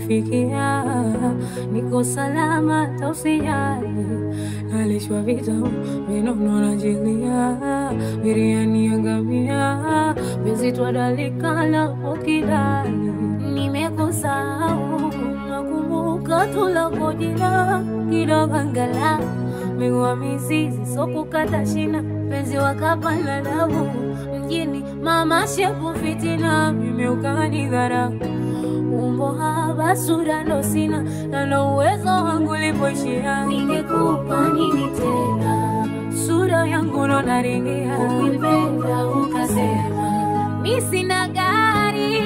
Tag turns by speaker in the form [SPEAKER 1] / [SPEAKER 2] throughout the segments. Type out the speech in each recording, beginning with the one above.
[SPEAKER 1] imenifikia, niko salama, tausijali, nalishwa vitamu vinono najilia, biriani ya ngamia, bezi twadalika na ukidali, nimekusahau nakumbuka tulako jina kidogo angalau migua mizizi sokukata shina penzi wakapanda damu mjini mama shepu fitina mimeukani dhara umbo haba sura ndo sina nalo uwezo wangu lipoishia ningekupa nini tena sura yangu ndo naringia ukipenda ukasema mi sina gari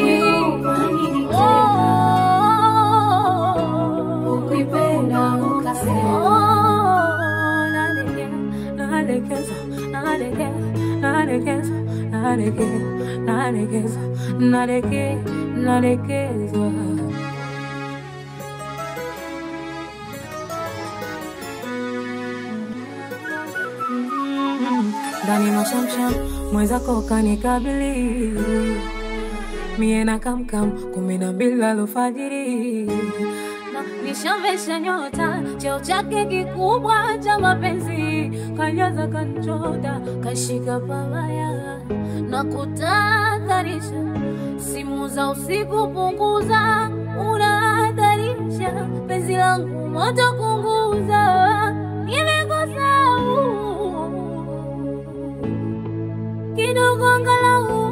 [SPEAKER 1] Oh, ukipenda ukasema Oh, nalegea, nalegeza, nalegea, nalegeza, nalegea, nalegeza, nalege, nalekezwa ndani mashamsham mwenzako kanikabili mie na kamkam kumi na mbili alfajiri na nishamvesha nyota cheo chake kikubwa cha mapenzi kanyaza kanchota kashika pabaya na kutadharisha simu za usiku punguza unahadharisha penzi langu moto kunguza nimekusahau kidogo angalau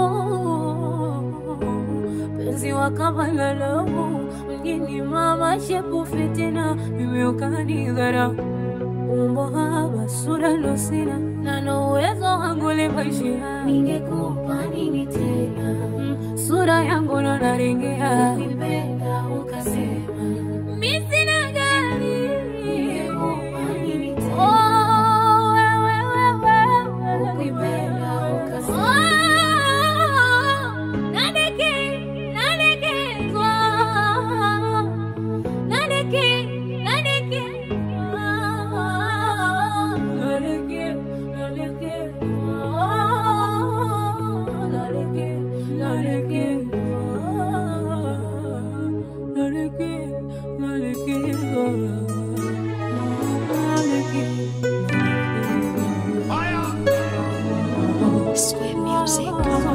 [SPEAKER 1] penzi wakabalalo mjini mama shepu fitina mimi ukanidhara umbo haba sura ndo sina nano uwezo wangu lipaishia ningekupa nini tena Mm, sura yangu ndo naringia ukipenda ukasema mi sina gari Oh, wewe, wewe, ukipenda ukasema Nadeke, nadekezwa. Nadeke, nadekezwa. Nadeke, nadekezwa. Nadeke, nadekezwa. Nadeke, nadekezwa. Nadeke,
[SPEAKER 2] Sweet music.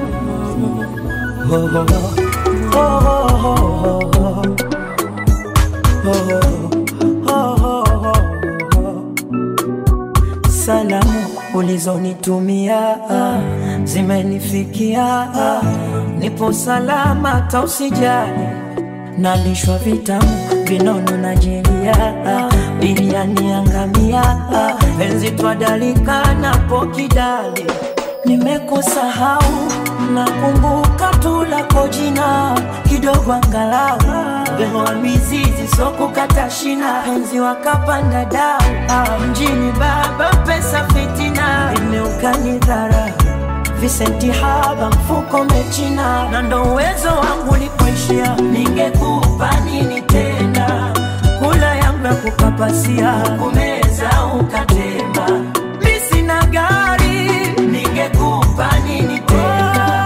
[SPEAKER 3] Salamu ulizonitumia zimenifikia, nipo salama, tausijali, nalishwa vitamu vinono na jelia, biriani ya ngamia, penzi twadalika napo kidali, nimekusahau nakumbuka tu lako jina kidogo angalau Behoa mizizi sokukata shina penzi wakapanda dau ah, mjini baba pesa fitina imeukani dhara visenti haba mfuko mechina na ndo uwezo wangu likuishia ningekupa nini tena kula yangu ya kukapasia kumeza ukatema mi sina gari ningekupa nini tena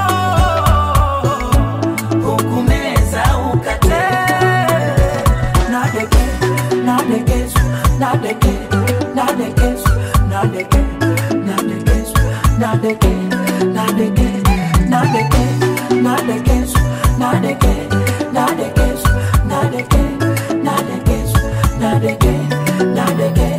[SPEAKER 3] hukumeza ukate nadeke nadekesu nadeke nadekesu nadeke nadekesu nadeke nadeke nadeke nadekesu nadeke nadekesu nadeke nadekesu nadeke nadeke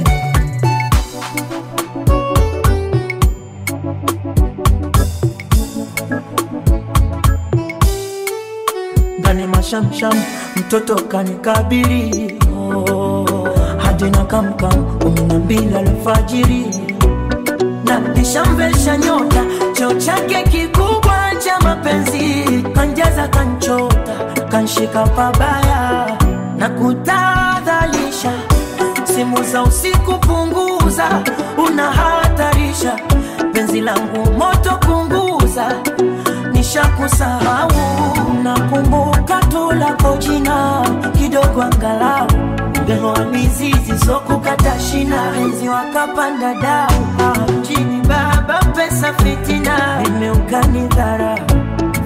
[SPEAKER 3] ndani mashamsham mtoto kanikabiri oh, hadi na kamkam kumi na mbili alfajiri na nishamvesha nyota cheo chake kikubwa cha mapenzi kanjaza kanchota kanshika pabaya na kutadhalisha simu za usiku punguza unahatarisha penzi langu moto punguza nishakusahau nakumbuka tu lako jina kidogo angalau behoa mizizi sokukata shina enzi wakapanda dau Ah, mjini baba pesa fitina imeukani dhara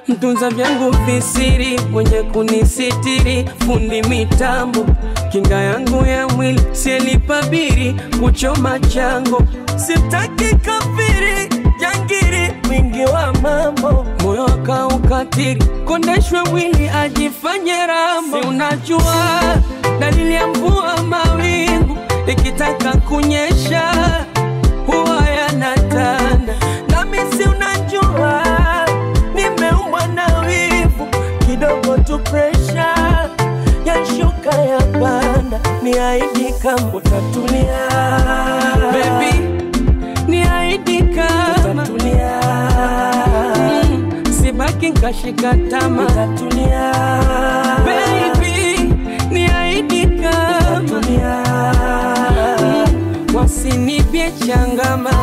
[SPEAKER 2] mtunza vyangu visiri, mwenye kunisitiri, fundi mitambo, kinga yangu ya mwili, sielipabiri kuchoma chango, sitaki kafiri jangiri, mwingi wa mambo, moyo akaukatiri, kondeshwe mwili ajifanye rambo, si unajua dalili ya mvua mawingu ikitaka kunyesha huwa yanatanda, nami si unajua nimeumbwa na wivu kidogo tu, presha yashuka ya panda, ni aidi kama utatulia baby, ni aidi kama utatulia mm, sibaki nkashika tama utatulia baby, ni aidi kama utatulia mm, wasinipye changama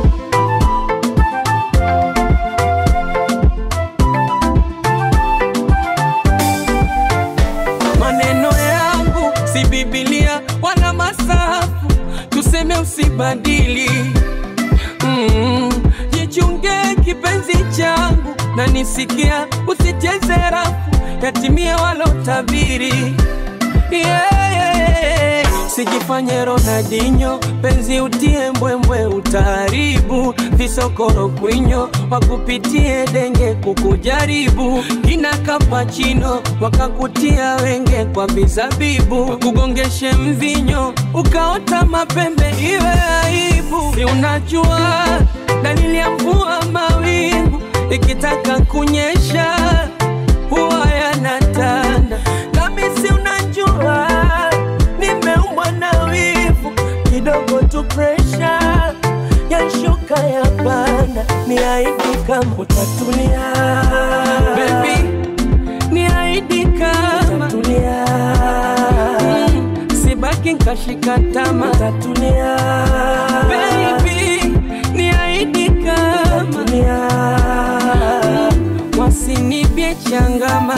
[SPEAKER 2] maneno yangu si Biblia wala masafu, tuseme usibadili. Mm, jichunge kipenzi changu na nisikia, usicheze rafu, yatimie walotabiri. Yeah, yeah. Sijifanye Ronaldinho, penzi utie mbwembwe, utaharibu visokoro kwinyo, wakupitie denge kukujaribu, kina kapachino wakakutia wenge kwa vizabibu, kugongeshe mvinyo ukaota mapembe, iwe aibu. Si unajua dalili ya mvua mawingu ikitaka kunyesha huwa yanatanda, nami si unajua nimeumbwa na wivu kidogo tu, presha yashuka ya panda, ni aidi kama utatulia baby, ni aidi kama utatulia mm, sibaki nkashika tama utatulia baby, ni aidi kama utatulia mm, wasinibye changama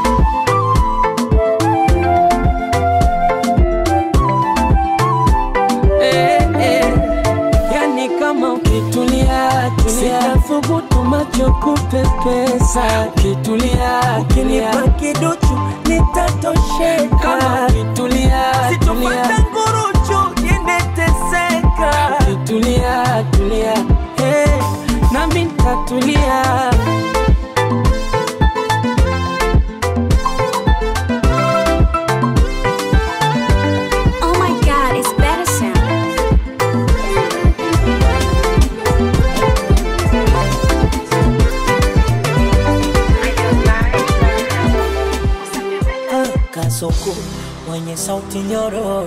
[SPEAKER 2] eh, eh. Yani kama ukitulia tulia, sitathubutu macho kupepesa. Ukitulia ukinipa kiduchu nitatosheka. Kama ukitulia sitopata nguruchu niende teseka. Ukitulia tulia, hey, nami nitatulia.
[SPEAKER 4] Oh my god, it's better sound.
[SPEAKER 3] kasoko mwenye sauti nyororo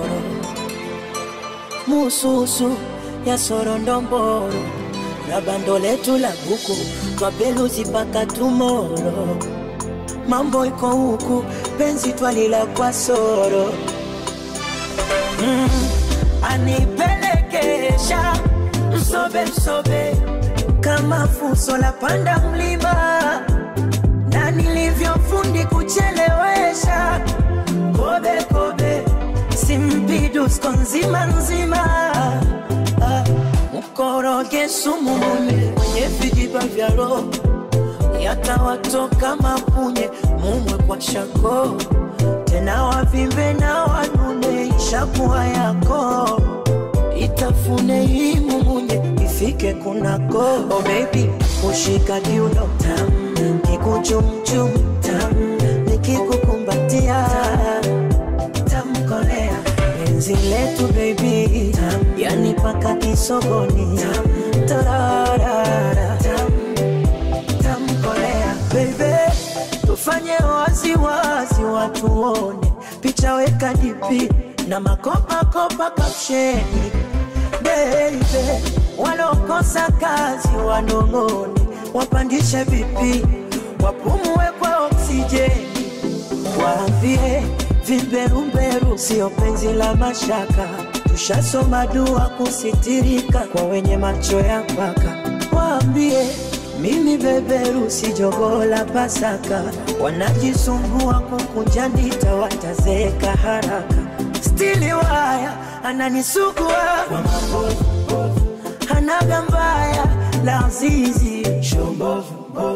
[SPEAKER 3] mususu ya sorondomboro na bando letu la buku twapeluzi mpaka tumoro mambo iko huku penzi twalila kwa soro mm, anipelekesha msobe msobe kama fuso la panda mlima na nilivyofundi kuchelewesha kobe kobe simpidusko nzima nzima Ah, mkoroge sumu mune mwenye vijiba vya roho yatawatoka mapunye mumwe kwa shako tena wavimbe na wanune ishakuwa yako itafune hii mumunye ifike kunako oh baby ushika kiuno tam kikuchumchum tam nikikukumbatia tamkolea penzi letu baby tam yani paka kisogoni tam tararara tam tamkolea baby tufanye waziwazi watuone picha weka dipi na makopakopa kapsheni baby walokosa kazi wanong'one wapandishe vipi wapumue kwa oksijeni waambie vimberumberu sio penzi la mashaka tushasoma dua kusitirika kwa wenye macho ya mpaka waambie mimi beberu si jogoo la Pasaka, wanajisumbua kukunja ndita, watazeka haraka. Stili waya ananisugua kwa mabovu, hanaga mbaya la azizi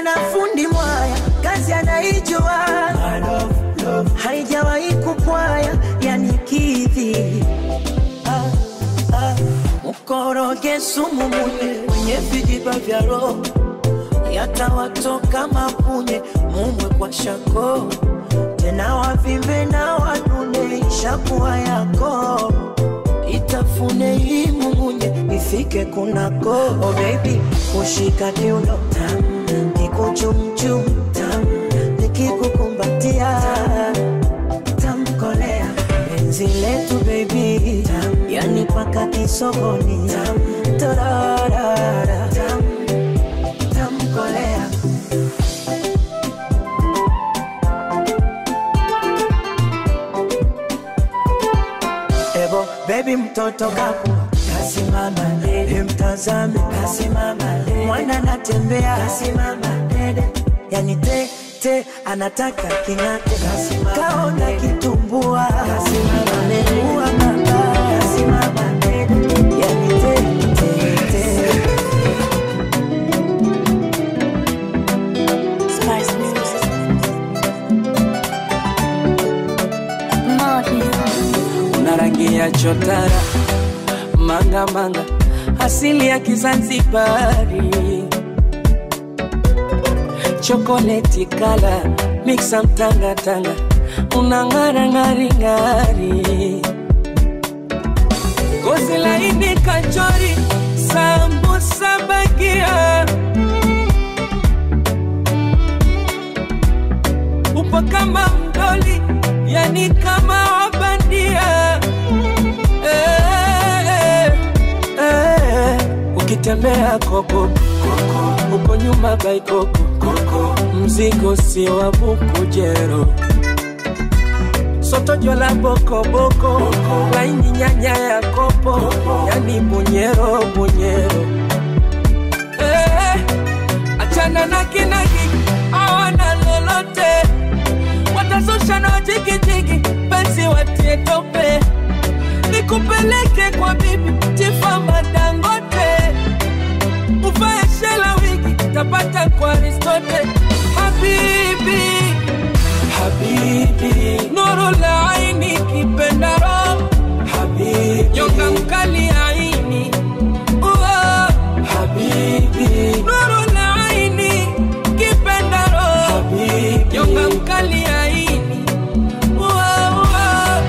[SPEAKER 3] tena fundi mwaya kazi anaijua haijawahi kupwaya yani kidhi ah, ah. mkoroge sumu munye kwenye vijiba vya roho yatawatoka mapunye mumwe kwa shako tena wavimbe na wanune ishakuwa yako itafune hii mumunye ifike kunako oh baby kushika kiuno tam kikuchumchum tam nikikukumbatia tamkolea penzi letu baby tam yani paka kisogoni tam torarara tam tamkolea Ebo baby mtoto kaku kasimama dede, mtazame kasimama dede, mwana anatembea kasimama dede, yani te te anataka king'ate, kasimama kaona kitumbua, kasimama amekuwa baba, kasimama dede, yani te te te
[SPEAKER 4] Spice Music. Martin.
[SPEAKER 2] una rangi ya chotara manga manga asili ya kizanzibari chokoleti kala miksa mtangatanga una ng'ara ng'ari ng'ari gozi laini kachori sambusa bagia upo kama mdoli yani kama wabandia eh, eh, eh. ukitembea koko uko nyuma baikoko mzigo si wa bukujero sotojo la bokoboko laini nyanya ya kopo yani bunyero bunyero eh, achana na kinagi awana lolote watazusha na jigijigi penzi watie tope nikupeleke kwa bibi tifama dangote uvae shela wigi tapata kwa aristote habibi habibi nuru la aini kipendaro habibi nyonga mkali aini Uo. habibi nuru la aini kipendaro habibi nyonga mkali aini Uo, uo.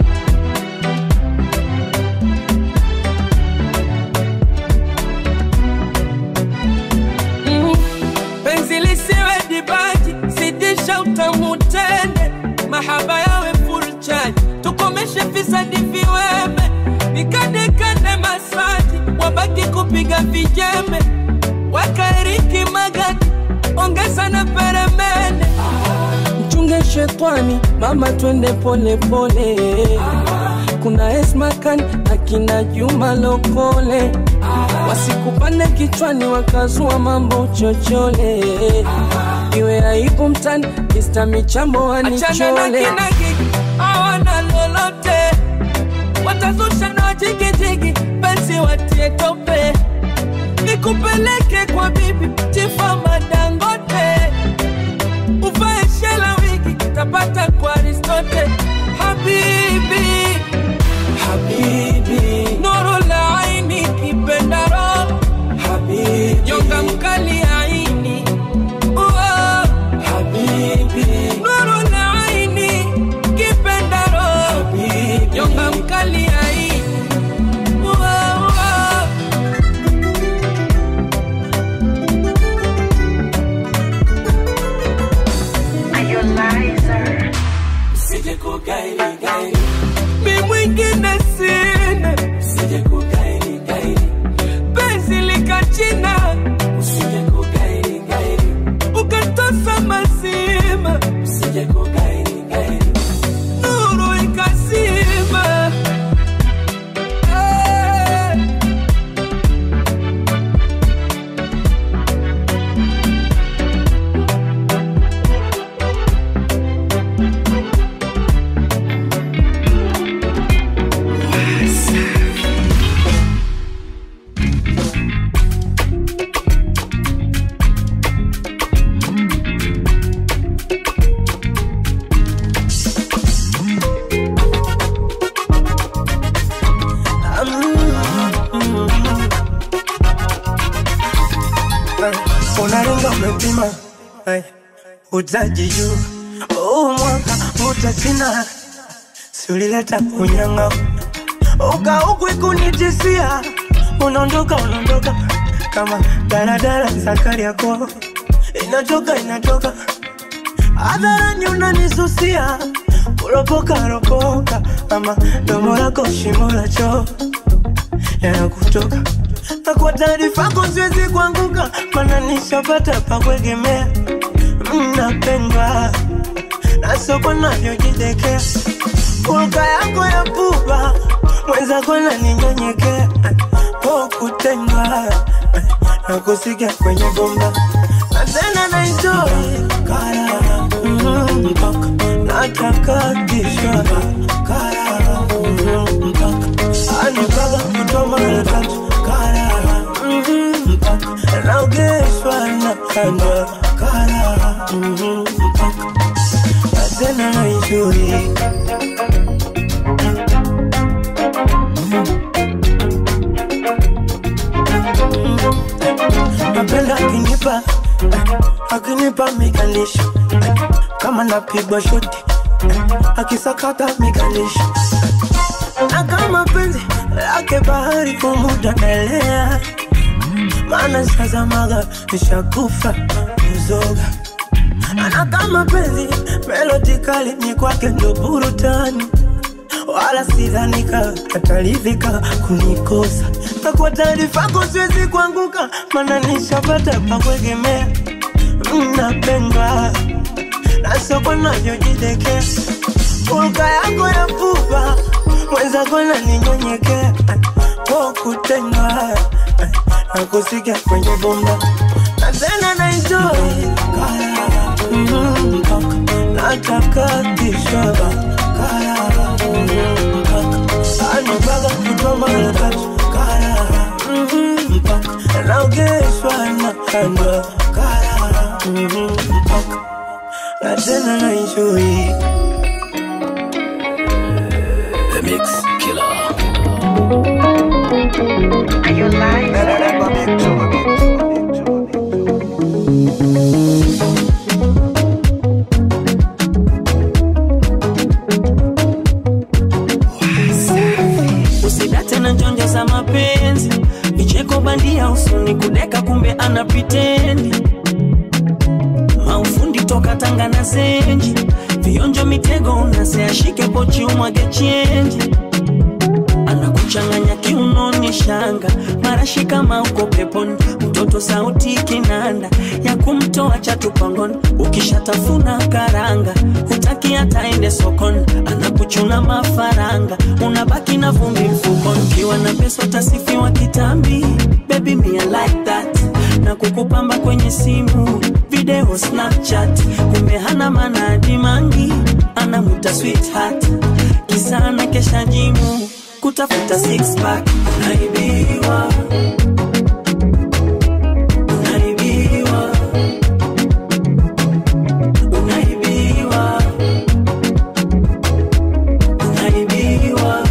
[SPEAKER 2] Mm. penzi lisiwe dibaji zidisha utamu tende mahaba yawe full charge tukomeshe fisadi viweme nikandekande masaji wabaki kupiga vijembe wakaeriki magadi ongeza na peremende mchunge shetwani mama twende pole pole kuna esmakan akina juma lokole wasikupande kichwani wakazua mambo chochole iwe aibu mtani kista michambo wanichole awana lolote watazusha na jigijigi penzi watie tope nikupeleke kwa bibi tifama dangote uvae shela wigi tapata kwa aristote habibi habibi nuru la aini kipendaro habibi nyonga mkali aini Uo. habibi nuru la aini kipendaro habibi nyonga mkali aini Uo, uo. Usije kugaili gaili, mi mwingine sina. Usije kugaili gaili, penzi likachina. Usije kugaili gaili, ukatosa mazima. Usije kugaili gaili, nuru ikazima. Eh.
[SPEAKER 3] pima Ay, utaji juu huu mwaka utasina siulileta unyanga ukauku kunitisia unaondoka unaondoka kama daladala sakari yako inatoka inatoka hadharani unanisusia kuropoka ropoka ama domo lako shimo la choo yanakutoka na kwa taarifa yako siwezi kuanguka mana nishapata pa kuegemea mnapendwa na soko navyojidekea Hulka yako ya pupa mwenzako naninyenyekea po kutendwa na kusikia kwenye bomba na tena naitoi karara mm, mpaka natakatishwa karara mm, mpaka anipaga kutoa mara tatu karara mm, mpaka naogeshwa na kandwa karara mm, mpaka na tena naitoi napenda akinipa akinipa mikalisho kama napigwa shoti akisakata mikalisho na kama penzi lake bahari kumuda naelea maana sazamaga nishakufa kuzoga na kama penzi melodi kali ni kwake ndo burutani wala sidhanika atalivika kunikosa na kwa taarifa yako siwezi kuanguka mana nishapata pa kuegemea mnapendwa na soko navyojidekea hulka yako ya pupa mwenzako naninyenyekea po kutendwa na kusikia kwenye bomba na tena naitoi Mm, mpaka natakatishwa karara mm, mpaka anipaga kutoa mara tatu karara mm, mpaka naogeshwa na kandwa karara mm, mpaka na tena naitoi
[SPEAKER 5] The Mix Killer.
[SPEAKER 2] usidate na njonjo za mapenzi vicheko bandia usoni kudeka kumbe ana pitendi maufundi toka tanga na zenji vionjo mitego unaseashike pochi umwage chenji anakuchanganya kiunoni shanga marashi kama uko peponi mtoto sauti kinanda ya kumtoa chatupangoni ukishatafuna karanga hutaki hataende sokoni anakuchuna mafaranga unabaki na vumbi mfukoni ukiwa na pesa utasifiwa kitambi baby me I like that na kukupamba kwenye simu video snapchat kumbe hana manadi mangi anamuta sweetheart kisana kesha jimu kutafuta six pack unaibiwa unaibiwa unaibiwa unaibiwa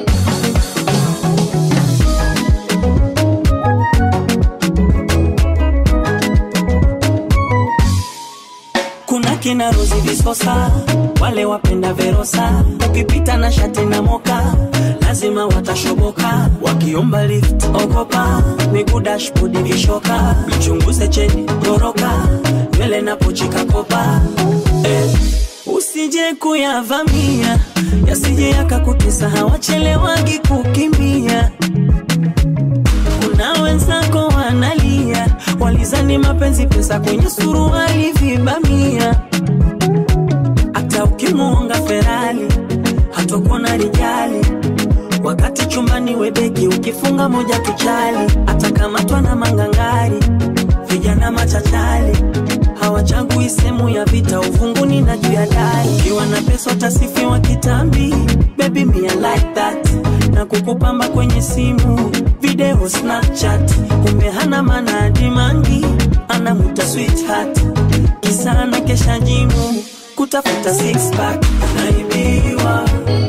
[SPEAKER 2] kuna kina Rozi Visosa, wale wapenda Verosa, ukipita na shati na moka lazima watashoboka, wakiomba lift ogopa, miguu dashboard vishoka, mchunguze cheni goroka, nywele na pochi kakopa eh. Usije kuyavamia yasije yakakutesa, hawachelewagi kukimbia kuna wenzako wanalia, walizani mapenzi pesa kwenye suruali vibamia. Hata ukimuonga Ferali hatokuona rijali, wakati chumbani webeki ukifunga moja tuchali, atakamatwa na mangangari, vijana machachali hawachagui sehemu ya vita, uvunguni na juu ya dari. Ukiwa na pesa utasifiwa kitambi, baby me I like that, na kukupamba kwenye simu video Snapchat, kumbe hana manadi mangi, anamuta sweetheart, kisa ana kesha jimu kutafuta six pack, unaibiwa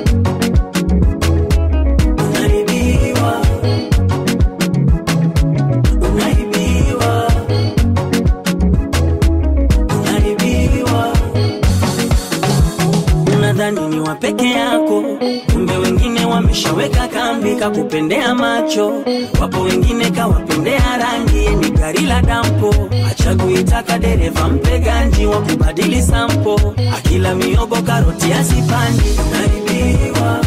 [SPEAKER 2] unaibiwa unaibiwa shaweka kambi kakupendea macho wapo wengine kawapendea rangi ni gari la dampo achaguitaka dereva mpe ganji wa kubadili sampo akila miogo karoti asipandi unaibiwa